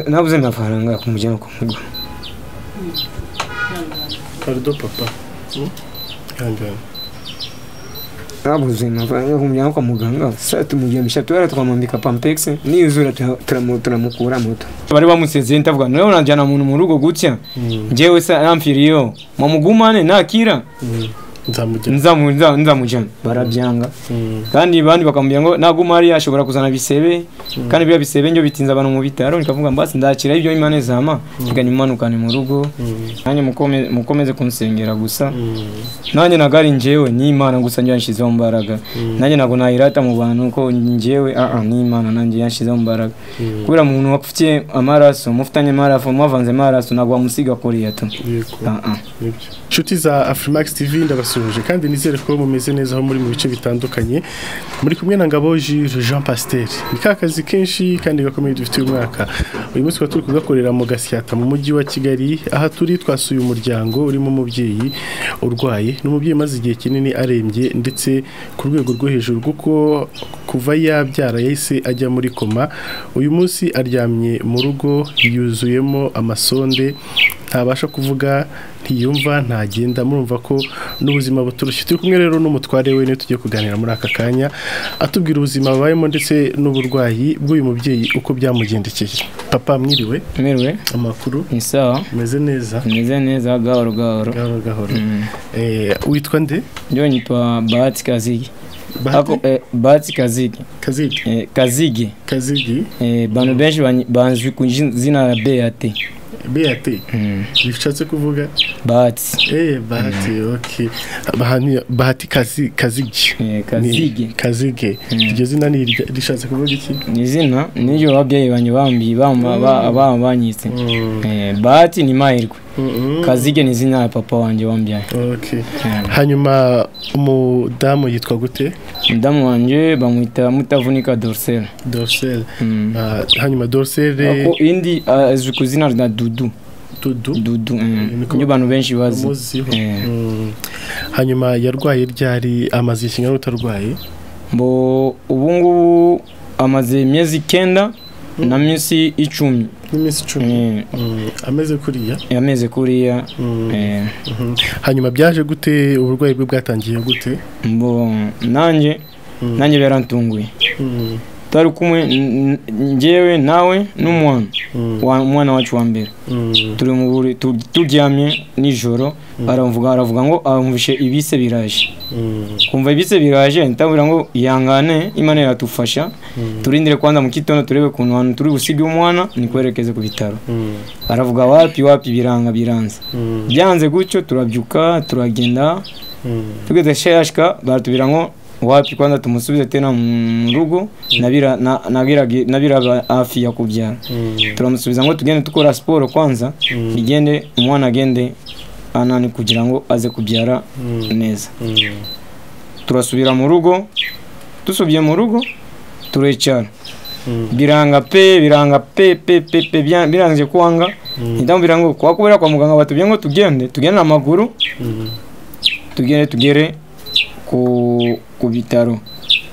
nabuze amafaranga kumujyana kumugura parido papa yambaye nabuze amafaranga kumujyana kwa muganga saa tumugemisha tubara twamwambika pampegisi n'izura tura- turamu- turamukura moto bari bamusezeye ndavuga nawe najyana umuntu mu rugo gutya njyewe se aramfiriyo mamugumane nakira nzamugera nzamu- nza- nzamujyana barabyanga kandi bandi bakamubwira ngo naguma hariya ashobora kuzana bisebe kandi biriya bisebe njyo bitinza abantu mu bitaro nikavuga mbasi ndakira ibyo imana izama reka nimanukane mu rugo nanjye mukome- mukomeze kunsengera gusa nanjye ntabwo ari njyewe ni imana gusa njye yanshyizeho imbaraga nanjye ntabwo nayirata mu bantu ko njyewe aa ni imana nanjye yanshizeho imbaraga kubera umuntu wapfutiye amaraso mufitanye amaraso mwavanze amaraso ntabwo wamusiga kuriya tu yego aa nibyo inshuti za afurimax tv ndabasuhuje kandi nizere ko mumeze neza aho muri mu bice bitandukanye muri kumwe na ngabo Jules jean pasiteri ni ka kazi kenshi kandi gakomeye dufitiye umwaka uyu munsi tukaba turi kugakorera mu gasyata mu mujyi wa kigali aha turi twasuye umuryango urimo umubyeyi urwaye ni umubyeyi umaze igihe kinini arembye ndetse ku rwego rwo hejuru kuko kuva yabyara yahise ajya muri koma uyu munsi aryamye mu rugo yuzuyemo amasonde ntabasha kuvuga ntiyumva ntagenda murumva ko n'ubuzima buturushye turi kumwe rero n'umutware we niwe tugiye kuganira muri aka kanya atubwira ubuzima abayemo ndetse n'uburwayi bw'uyu mubyeyi uko byamugendekeye papa mwiriwe meriwe amakuru ni sawa umeze neza meze neza gahoro gahoro gahoro gahoro Mm. Eh, witwa nde njyewe nitwa bahati kazigi bahati Ako, eh, bahati kazigi kazigi eh, kazigi kazigi eh, bantu benshi banyi- banzwi ku ji- zina la beate beate Mm. bishatse kuvuga bahati eh bahati okay Bahani- bahati kazi kazigi eh, Ni- kazigi kazige iryo zina ni irya- rishatse kuvuga iki ni izina niryo ababyeyi banjye bambi bama- ba- ba- banyise Mm. Eh, bahati ni mahirwe Mm-mm. kazige ni izina ya papa wanjye wambyaye Okay. Mm. hanyuma umudamu yitwa gute mudamu wanjye bamwita mutavunika dorsel dorsel Mm. Ah, hanyuma ako dorsel indi azwi ku izina rya dudu dudu dudu mm. Niko- niyo abantu benshi bazi umuziho Eh. Mm. hanyuma yarwaye ryari amaze igihe kingana utarwaye mbo ubu ngubu amaze imyezi icyenda na minsi icumi n'iminsi icumi Eh, Mm. ameze kuriya yameze kuriya Mm. eh, Mhm. hanyuma byaje gute uburwayi bwe bwatangiye gute mbo nanjye Mm. nanjye byarantunguye Mm. tari kumwe n- n- njyewe nawe n'umwana Mm. wa- umwana wacu wa mbere Mm. turi mu buri tu- turyamye nijoro aravuga aravuga ngo amvishe ibise biraje Mm. kumva ibise biraje ndabura ngo ihangane imana iratufasha turindire kwanza mu kitondo turebe kuntu hantu turi busige umwana nikwerekeze ku bitaro Mm. aravuga wapi wapi biranga biranze Mm. byanze gutyo turabyuka turagenda Mm. tugeze shashka baratubwira ngo wapi kwanza tumusubize tena mu rugo nabira na- nabiragi- nabiraga hafi ya kubyara Mm. turamusubiza ngo tugende dukora siporo kwanza igende umwana agende anani kugira ngo aze kubyara Mm. neza Mm. turasubira mu rugo dusubiye mu rugo turicara Mm. biranga pe biranga pe pe pe pe bya- birangije kwanga ndamubwira ngo kuba kubera kwa muganga batubwiye ngo tugende tugende amaguru Mm. tugende tugere ku, ku bitaro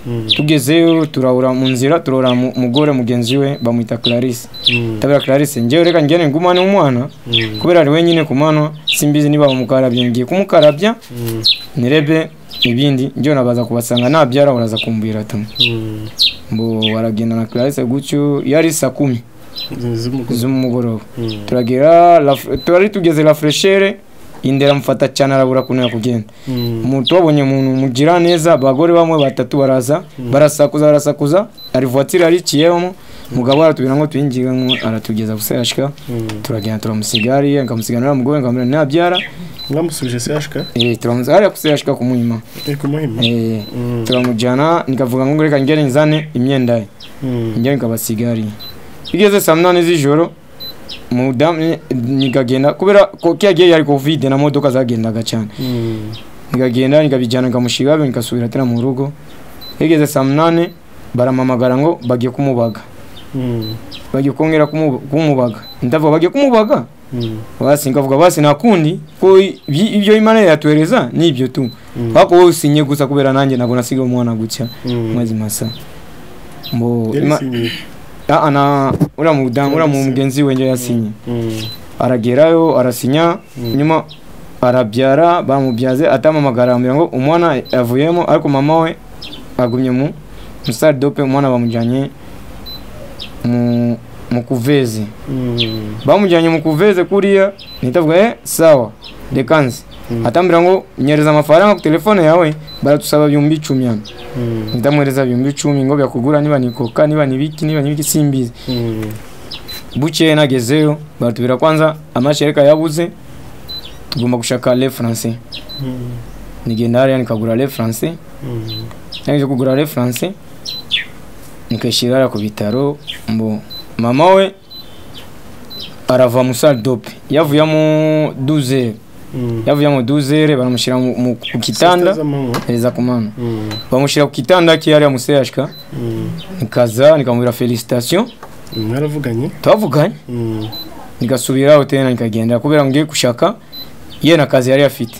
Mm. tugezeyo turahura mu nzira turahura mu- umugore mugenzi we bamwita clarisse Mm. tabera clarisse njyewe reka ngende ngumane umwana Mm. kubera ari wenyine ku mwana simbizi niba bamukarabya ngiye kumukarabya Mm. nirebe ibindi njyewe nabaza kubasanga nabyara baraza kumbwira ati Mm. mbo baragenda na clarisse gutyo yari saa kumi z'umugore z'umugoroba Mm. turagera la- turari tugeze la freshere indera amufata cyane arabura kuntu yakugenda Mm. umuntu wabonye umuntu mugira neza abagore bamwe batatu baraza barasakuza barasakuza ari vuwatiri ariciyemo mugabo aratubwira ngo tuyinjire ngo aratugeza gusa yashika Mm. turagenda turamusiga hariya nkamusiga nuriya mugore nkamubwira nti nabyara mwamusubije se ashika eh, turamusiga hariya gusa yashika ku muhima ni ku muhima Eh, Mm. turamujyana nikavuga ngo reka ngere nzane imyenda ye Mm. njyewe nikabasiga hariya igeze saa munani z'ijoro mudamu nikagenda kubera ko kiyagiye yari kovide na modoka zagendaga cyane Mm. nikagenda nikabijyana nikamushyira iwabo nikasubira tera mu rugo igeze saa munani baramamagara ngo bagiye kumubaga Mm. bagiye kongera kumu- kumubaga ndavuga bagiye kumubaga Mm. basi nkavuga basi nta kundi ko i- bi- ibyo imana yatuhereza ni ibyo tu Mm. ariko wowe usinye gusa kubera nanjye ntabwo nasiga umwana gutya Mm. maze masa mbo Yari ima- isinyiye. ana uriya mudamu uriya mugenzi we njye yasinye aragerayo arasinya nyuma arabyara bamubyaze atamamagara bamubwira ngo umwana yavuyemo ariko mama we agumye mu musitari dope umwana bamujyanye mu kuveze bamujyanye mu kuveze kuriya ntihita avuga eee sawa dekanze atambwira ngo nyereza amafaranga ku telefone yawe baratusaba ibihumbi icumi hano ndamwereza ibihumbi icumi ngo byakugura niba ni koka niba ni ibiki niba ni ibiki simbizi buke nagezeyo baratubwira kwanza amashereka yabuze tugomba gushaka referanse nigenda hariya nikagura referanse nageze kugura referanse nikishyira hariya ku bitaro mbo mama we arava mu saridope yavuyemo duzeri yavuyemo duzere baramushyira ku kitanda hereza ku mama bamushyira ku kitanda ke hariya museyashika nikaza nikamubwira felicitasiyo mwaravuganye twavuganye nigasubira hoteli nikagenda kubera ngiye gushaka ye na kazi yari afite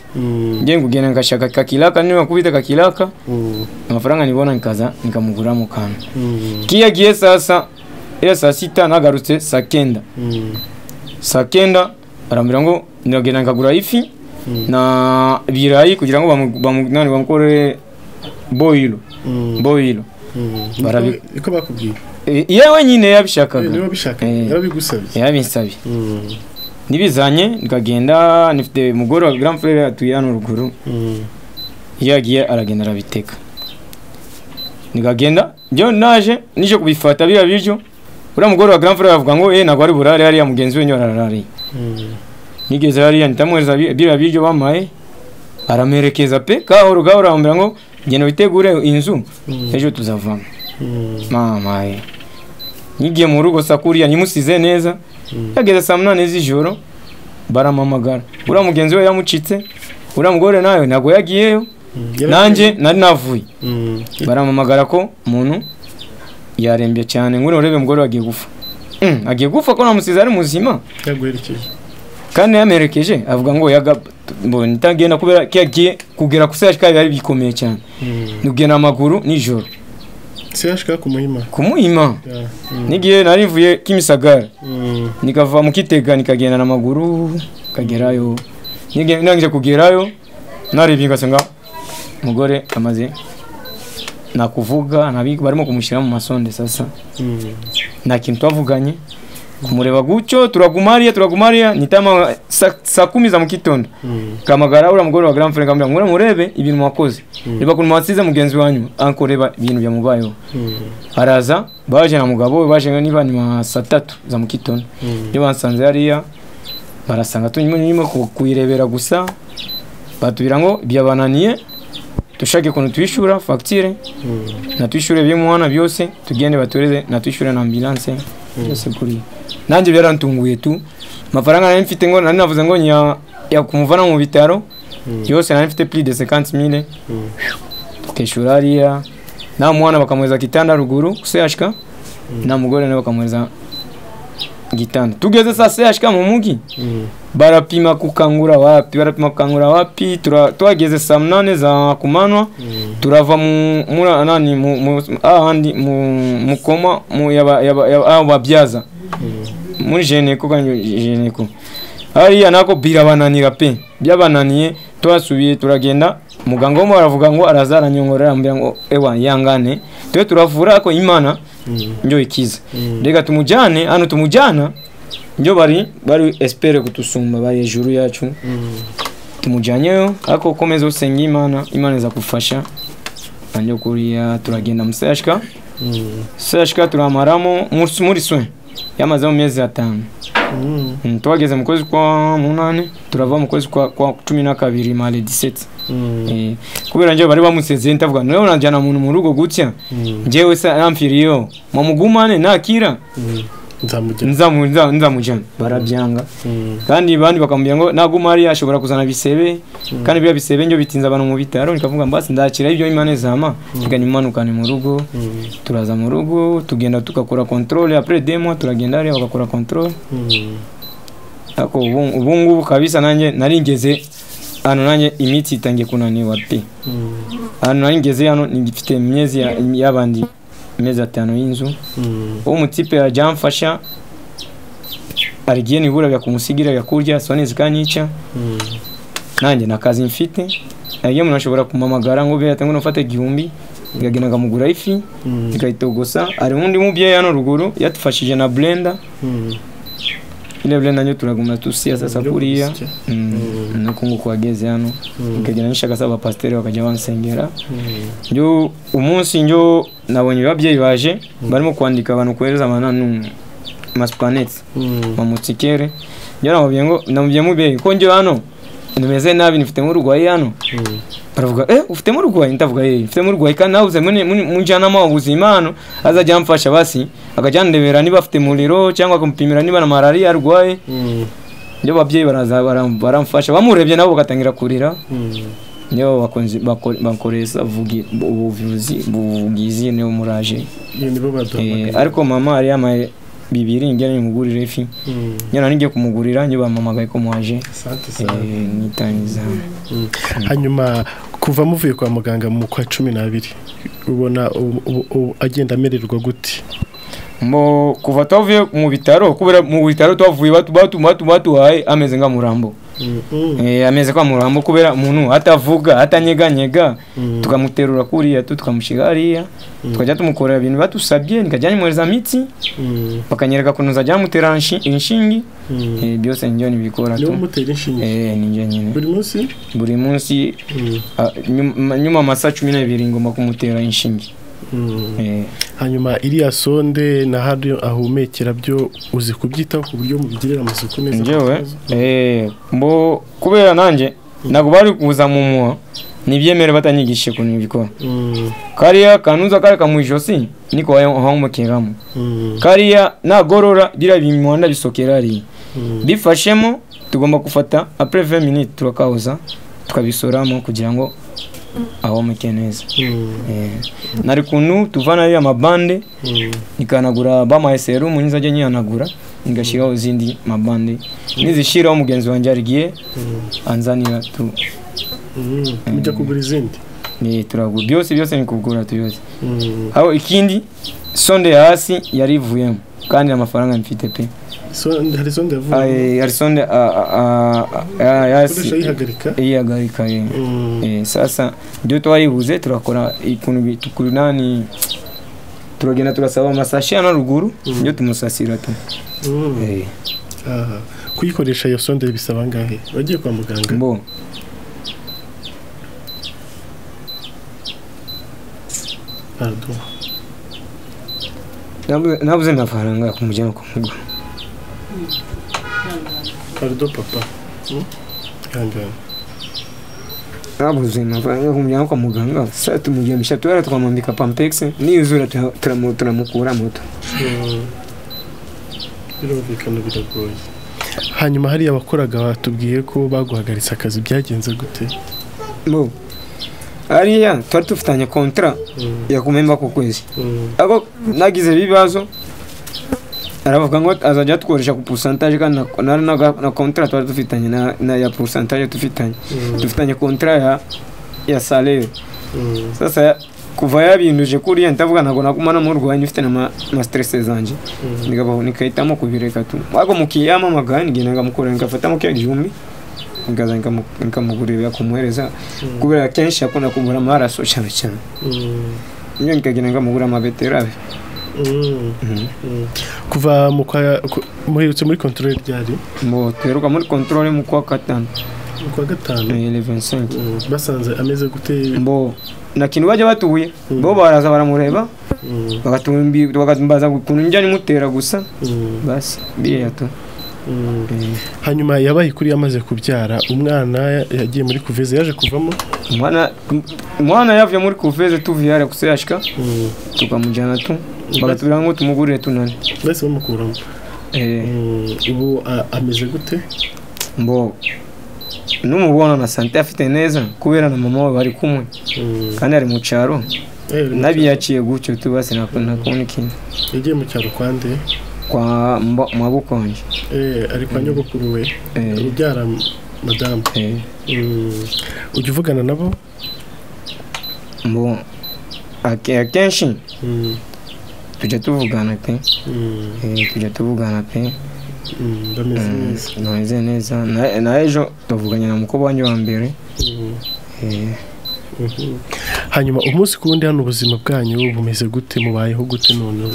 ngiye kugenda nikashaka kakiraka niba kubita kakiraka amafaranga nibona nikaza nikamuguramo kantu kiyagiye sasa iyo saa sita nagarutse saa kenda saa kenda arambwira ngo ndagenda nkagura ifi na ibirayi kugira ngo bamukorere boyiro boyiro niko bakubwira yewe nyine yabishakaga niba bishaka yarabigusabye yabinsabye nibizanye nikagenda nifite umugore wa grand frere atuye hano ruguru iyo yagiye aragenda arabiteka nikagenda byo naje nije kubifata biriya biryo uriya mugore wa grand frere avuga ngo eh ntabwo ari burare hariya mugenzi we nyine ararariye nigeze hariya nitamwereza biriya biryo bamaye aramerekeza pe kahoro gahoro arambwira ngo genda witegure inzu ejo tuzavamo mama ye nyigiye mu rugo sa kuriya nyimusize neza yageze saa munani z'ijoro baramamagara uriya mugenzi we yamucitse uriya mugore nawe ntabwo yagiyeyo nanjye nari navuye baramamagara ko umuntu yarembye cyane ngwino urebe umugore agiye gupfa agiye gupfa ko namusize ari muzima yaguherekeje kandi yamerekeje avuga ngo mbona itagenda kubera ko yagiye kugera ku sehashika biba bikomeye cyane ntugenda amaguru nijoro sehashika ku muhima ku muhima n'igihe narivuye kimisagara nikava mu kitega nikagenda n'amaguru kagerayo nirangije kugerayo narebye ngasanga umugore amaze nakuvuga barimo kumushyira mu masonde sasa nta kintu twavuganye kumureba gutyo turaguma hariya turaguma hariya nitama saa kumi za mu gitondo kamagara uriya mugore wa grand frere kamubwira ngo murebe ibintu wakoze reba ukuntu wasize mugenzi wanyu anko reba ibintu byamubayeho araza baje na mugabo we baje niba ni saa tatu za mu gitondo iyo basanze hariya barasanga tunyuma kuyirebera gusa batubwira ngo byabananiye dushake ukuntu tuyishura fagitire natwishyure bimwana byose tugende batureze natwishyure na ambilanse byose kuriya nanjye byaratunguye tu amafaranga nari mfite ngo nari navuze ngo yakumuvana mu bitaro byose nari mfite puri de sekansi mire tukishyura hariya nta mwana bakamuhereza kitanda ruguru sehashika nta mugore nawe bakamuhereza gitanda tugeze saa sehashika mu mujyi barapima kukangura wapi barapima kukangura wapi twageze saa munani za kumanywa turava muri anani ahandi mu koma aho babyaza muri jeneko kandi jeneko hariya nako birabananira pe byabananiye turasubiye turagenda muganga wo aravuga ngo araza aranyongora arambwira ngo ewa yangane twe turavura ariko imana njyo ikiza reka tumujyane hano tumujyana njyo bari bari espere kutusumba bari hejuru yacu tumujyanyeyo ariko ukomeza usenge imana imana iza kufasha nanjye kuriya turagenda musashika musashika turamaramo muri swe yamaze mu mezi atanu twageze mu kwezi kwa munani turava mu kwezi kwa cumi na kabiri mare diseti kubera njyewe bari bamusezeye ndavuga niba unajyana umuntu mu rugo gutya njyewe se aramfiriyeho mumugumane ntakira nzamujyana barabyanga kandi bandi bakamubwira ngo naguma hariya ashobora kuzana bisebe kandi biriya bisebe njyo bitinze abantu mu bitaro nikavuga mbasi ndakira ibyo imana izama tugana imanukane mu rugo turaza mu rugo tugenda tugakora controle après deux mois turagenda hariya bagakora controle ariko ubu ngubu kabisa nanjye naringeze hano nanjye imitsi itangiye kunaniwa pe hano naringeze hano ngifite imyezi y'abandi amezi atanu y'inzu uwo mutipe yajyamfasha arigiye nibura byakumusigira byakurya sone zikanyica nanjye nta kazi mfite iyo umuntu ashobora kumamagara ngo bihita ngo nufate igihumbi ikagenda akamugura ifi ikayitogosa hari undi mubyeyi hano ruguru yadufashije na blenda ile blenda nyo turaguma tusiya sasa kuriya nuko nguko wageze hano ikagenda nishaka saba abapasiteri bakajya bansengera njo umunsi njo nabonye ababyeyi baje barimo kwandika abantu kohereza amana n'umwe masupaneti mamutsikere njo namubwiye ngo namubwiye mubyeyi ko njo hano nimeze nabi nifitemo urwayi hano baravuga eh ufitemo urwayi ndavuga eh ufitemo urwayi kandi nawe uze mujyanama ubuzima hano azajya amfasha basi akajyandebera niba afite umuriro cyangwa akamupimira niba na malariya arwaye nyo babyeyi baraza baramfasha bamurebye nabo bagatangira kurira niyo bakoresha ubuvuzi bugizi niyo muraje ariko mama hari yamaye bibiri njya nimugurira ifi nyana nijye kumugurira nyo bamamagaye ko mwaje nitangiza hanyuma kuva muvuye kwa muganga mu kwa cumi n'abiri ubona agenda amererwa gute mbo kuva twavuye mu bitaro kubera mu bitaro twavuye batuhaye ameze nka murambo ameze kwa murambo kubera umuntu atavuga atanyeganyega tukamuterura kuriya tukamushyira hariya tukajya tumukorera ibintu batusabye nikajya nimwohereza amitsi bakanyereka ukuntu uzajya bamutera inshinge byose njye nibikora tu buri munsi buri munsi nyuma amasa cumi n'abiri ngomba kumutera inshinge hanyuma iriya sonde na hano ahumekera byo uzi kubyitaho ku buryo mubigirira amasuku neza njyewe mbo kubera nanjye ntabwo bari kuza mu muha ntibyemere batanyigishije ukuntu bikora kariya kanuza kari mu ijosi niko wahomokeramo kariya nagorora biriya bimuhanda bisokera hariya bifashemo tugomba gufata apureve miniti turakahoza tukabisoramo kugira ngo aho muke neza nari kuntu tuvana ariya mabande ikanagura bamaye serumu nizajya nyihanagura igashyiraho izindi mabande nizishyiraho mugenzi wanjye arigiye anzanira tu mujya kugura izindi turagura byose byose ni kugura tuyose aho ikindi sonde hasi yari ivuyemo kandi amafaranga mfite pe hari sonde yavuye hari sonde yasi iyihagarika sasa ibyo twayibuze turakora ikuntu tukunani turagenda turasaba amasashi hano ruguru ibyo tumusasira tu kuyikoresha iyo sonde bisaba angahe wagiye kwa muganga bo nabuze amafaranga yo kumujyana kumugura parido papa nabuze amafaranga yo kumujyana kwa muganga saa tumugemisha turara tukamwambika pampegisi niyuzura turamukura moto birumvikana biragoye hanyuma hariya abakoraga batubwiye ko baguhagaritse akazi byagenze gute bo hariya twari dufitanye kontara yakumemba ku kwezi ariko nagize ibibazo aravuga ngo azajya atukoresha ku pusantaje kandi na kontara twari dufitanye na ya pusantaje dufitanye dufitanye kontara ya ya salere sasa kuva yabinduje kuriya ndavuga ntabwo naguma namurwanya ufite na masiterese zanjye nikahitamo kubireka tu ariko mukiyamamagaye ngenda nkamukorera nkafatamo kiriya gihumbi nkaza nkamugurira kumuhereza kubera kenshi akunda kugura amaraso cyane cyane niyo nikagenda nkamugura amabeterave kuva mu kwa muherutse muri kontorore ryari mu tuheruka muri kontorore mu kwa gatanu mu kwa gatanu basanze ameze gute mbo nta kintu bajya batuye bo baraza baramureba bakatumbaza ukuntu njya nimutera gusa basi biriya tu hanyuma yabaye kuri yamaze kubyara umwana yagiye muri kuveze yaje kuvamo umwana yavuye muri kuveze tuvuye hariya kusashika tukamujyana tu bagatubwira ngo tumugurire tunane mbese bamukuramo ubu ameze gute mbo n'umubona na sante afite neza kubera na mama we bari kumwe kandi ari mu cyaro nabiyaciye gutyo tubase nakunda kubona ikintu yagiye mu cyaro kwande kwa mwabukonje eh ari kwa nyogokuru we ubyara madamu ujya uvugana nabo mbo akenshi tujya tuvugana pe Eh, tujya tuvugana pe bameze neza bameze neza Na- na ejo tuvuganye na mukobwa wanjye wa mbere Eh, hanyuma umunsi ku wundi hano ubuzima bwanyu bumeze gute mubayeho gute none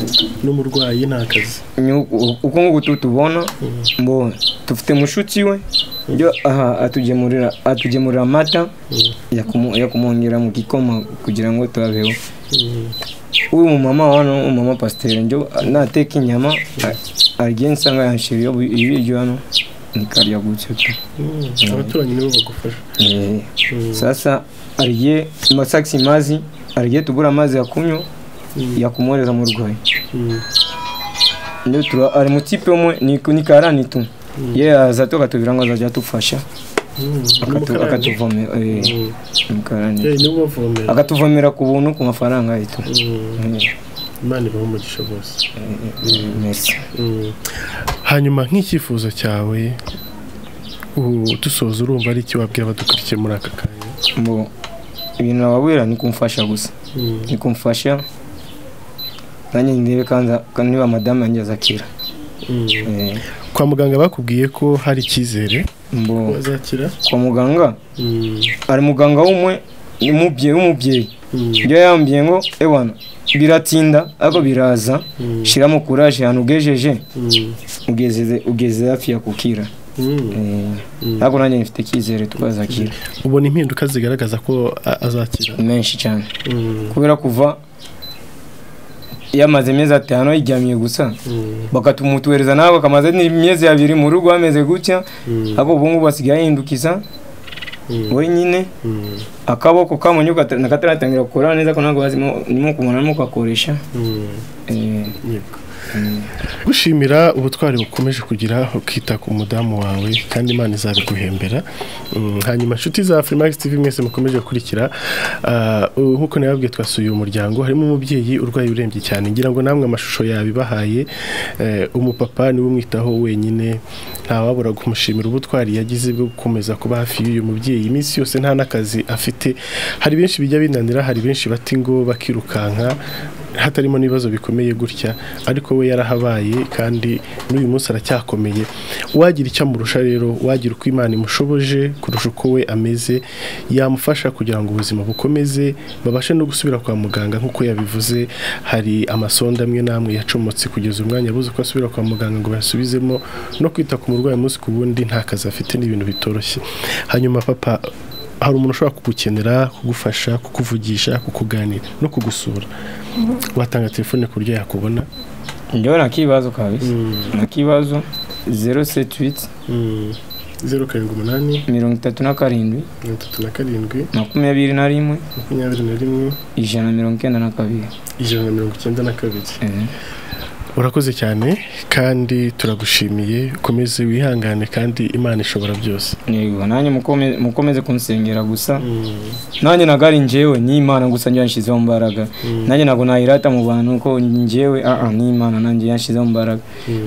n'umurwayi nta kazi nyu- uko nguko tutubona mbo dufite mushuti we ibyo aha atugemurira atugemurira amata yakumu- yakumwongera mu gikoma kugira ngo tubabeho uyu mumama hano umumama pasiteri njyo nateka inyama agiye nsanga yanshiriye ibiryo hano nikarya gutyo tu abaturanyi nibo bagufasha Eh, Mm. sasa ariye masakisi mazi ariye tubura amazi yakunywa yakumoreza mu rwayi Mm. ndio tura ari mu tipe umwe ni ni karani tu ye aza tu akatubwira ngo azajya atufasha Mm. akatu- N'umukarani. akatuvomera eh, Mm. umukarani Eh, nibo bavomera akatuvomera ku buntu ku mafaranga yitu Mm. imana ibaha umugisha bose merci hanyuma nk'icyifuzo cyawe u- dusoza urumva ari iki wabwira abadukurikiye muri aka kanya mbo ibintu nababwira ni kumfasha gusa ni kumfasha nanjye ndebe kandi kandi niba madamu yanjye azakira Eh, kwa muganga bakubwiye ko hari icyizere ko mbo bazakira kwa muganga hari muganga w'umwe umubyeyi w'umubyeyi ibyo yambwiye ngo ewana biratinda ariko biraza shiramo kuraje ahantu ugejeje ugeze ugeze hafi ya kukira Eh, ariko nanjye mfite icyizere tukazakira ubona impinduka zigaragaza ko a- azakira menshi cyane kubera kuva yamaze amezi atanu yiryamiye gusa bakatumutuhereza nawe bakamaze n'imyezi abiri mu rugo bameze gutya ariko ubu ngubu basigaye yahindukiza wenyine akaboko kamonye kataratangira gukora neza ko ntabwo bazimo nimo kumubona nimo kugakoresha Eh, gushimira ubutwari bukomeje kugira ukita ku mudamu wawe kandi imana izabiguhembera Mm, hanyuma inshuti za Freemax TV mwese mukomeje gukurikira ah, uh, nk'uko nababwiye twasuye uyu muryango harimo umubyeyi urwaye urembye cyane ngira ngo namwe amashusho yabibahaye eh, umupapa niwe umwitaho wenyine ntawabura kumushimira ubutwari yagize bwo gukomeza kuba hafi y'uyu mubyeyi iminsi yose nta n'akazi afite hari benshi bijya binanira hari benshi bati ngo bakirukanka hatarimo n'ibibazo bikomeye gutya ariko we yarahabaye kandi n'uyu munsi aracyakomeye uwagira icyo amurusha rero wagira uko imana imushoboje kurusha uko we ameze yamufasha kugira ngo ubuzima bukomeze babashe no gusubira kwa muganga nk'uko yabivuze hari amasonda amwe n'amwe yacomotse kugeza umwanya abuze uko asubira kwa muganga ngo bayasubizemo no kwita ku murwayi umunsi ku wundi nta kazi afite ni ibintu bitoroshye hanyuma papa hari umuntu ushobora kugukenera kugufasha kukuvugisha kukuganira no kugusura watanga telefone ku buryo yakubona njyewe nta kibazo kabisa nta kibazo zeru seti witi zeru karindwi umunani mirongo itatu na karindwi mirongo itatu na karindwi makumyabiri na rimwe makumyabiri na rimwe ijana na mirongo icyenda na kabiri ijana na mirongo icyenda na kabiri Eh, urakoze cyane kandi turagushimiye ukomeze wihangane kandi imana ishobora byose yego nanjye mukome- mukomeze kunsengera gusa nanjye ntabwo ari njyewe ni imana gusa njye yanshyizeho imbaraga nanjye ntabwo nayirata mu bantu ko njyewe aa ni imana nanjye yanshyizeho imbaraga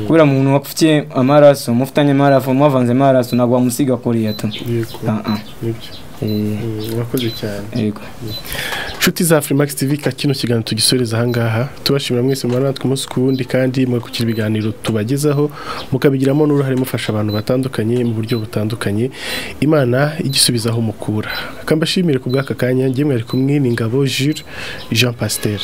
kubera umuntu wapfutiye amaraso mufitanye amaraso mwavanze amaraso ntabwo wamusiga kuriya tu yego aa nibyo eh, urakoze cyane yego inshuti za Freemax TV ka kino kiganiro tugisoreza ahangaha tubashimira mwese mubana natwe umunsi ku wundi kandi mwakukira ibiganiro tubagezaho mukabigiramo n'uruhare mufasha abantu batandukanye mu buryo butandukanye imana igisubizaho mukura akambashimire ku bw'aka kanya ngemwe ari kumwe ni ngabo Jules Jean Pasteur